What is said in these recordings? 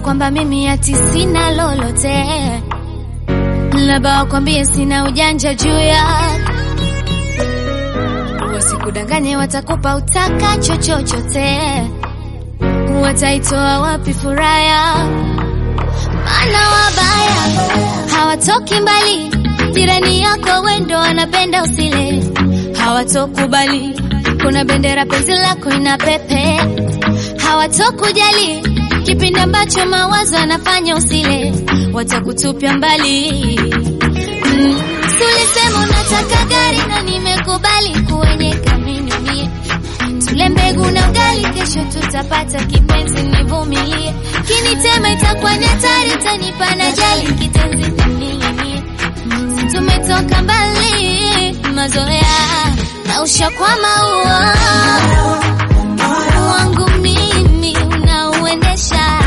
kwamba mimi ati sina lolote, labda wakwambie sina ujanja juu ya wasikudanganye, watakupa utakacho chochote, wataitoa wapi furaha yao? Maana wabaya hawatoki mbali, jirani yako wendo wanapenda usile, hawatokubali kuna bendera penzi lako ina pepe, hawatokujali kipindi ambacho mawazo yanafanya usile, watakutupia mbali. Mm. Si ulisema unataka gari na nimekubali kuenyeka mimi mie tule mbegu na ugali, kesho tutapata kipenzi, nivumilie. Kinitema itakuwa ni hatari, utanipa na jali kitenzi nininginie. Si tumetoka mbali, mazoea na ushakwama uo wangu mimi unauendesha.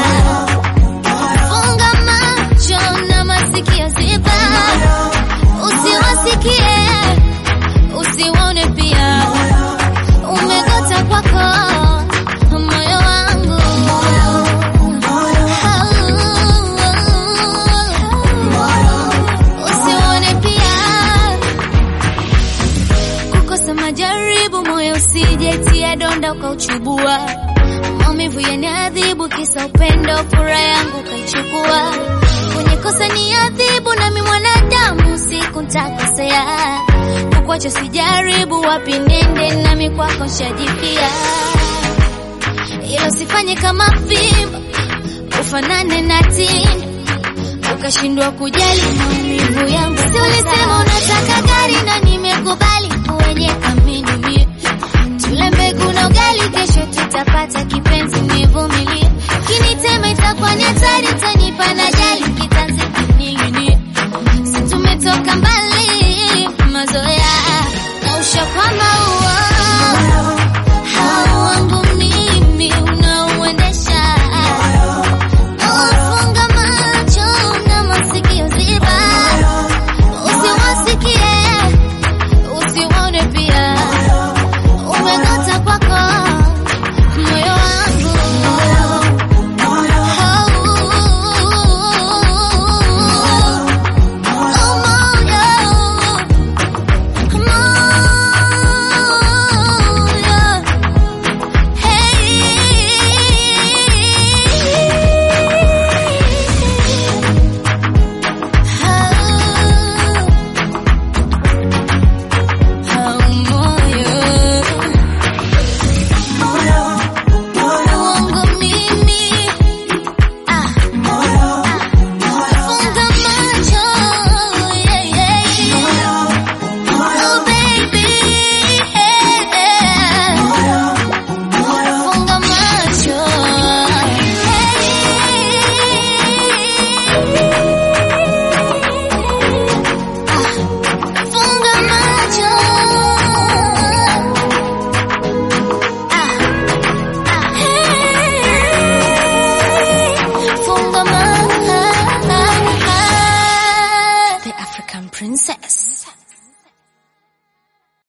Funga macho na masikio ziba, usiwasikie usiwaone pia umegota kwako moyo wangu usione pia kukosa majaribu moyo usijetia donda ukauchubua maumivu yaniadhibu kisa upendo furaha yangu ukaichukua kwenye kosa ni adhibu nami mwanadamu siku ntakosea kukwacha sijaribu wapi nende nami kwako shajipia ila usifanye kama fimbo ufanane na tini ukashindwa kujali maumivu